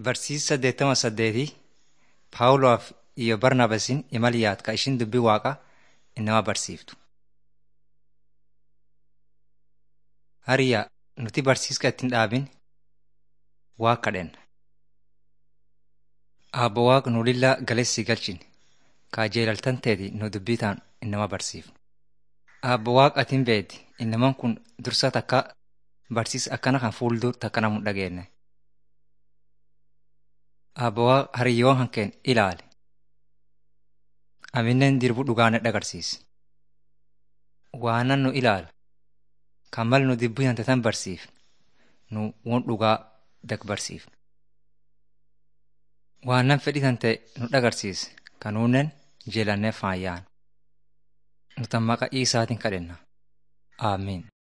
Barsiisa saddeettama saddeetii Paawuloof iyo Barnaabasin imaliyaat ka ishin dubbii Waaqaa inama barsiiftu. Hariyaa nuti barsiiska ittiin dhaabin Waaqa kadhenna. Aabbo Waaqa nu lillaa galessi galchin kaa jeelaltan teeti nu dubbii taan inama barsiifnu. Aabbo Waaqa atiin beeti inaman kun dursa takka barsiisa akkana kan fuuldur takka namu dhageenne. Aabbo Waaqa hariyyoon hankeen ilaali. Amineen dirbu dhugaane dhagarsiisi. Waanan nu ilaala. Kan mal nu dubbii hante tan barsiifne nu won dhugaa dak barsiifne. Waanan fedhii tante nu dhagarsiise kanuunen jeelannee faayyaan. Nutan maqaa Iisaatiin kadhenna. Aamiin.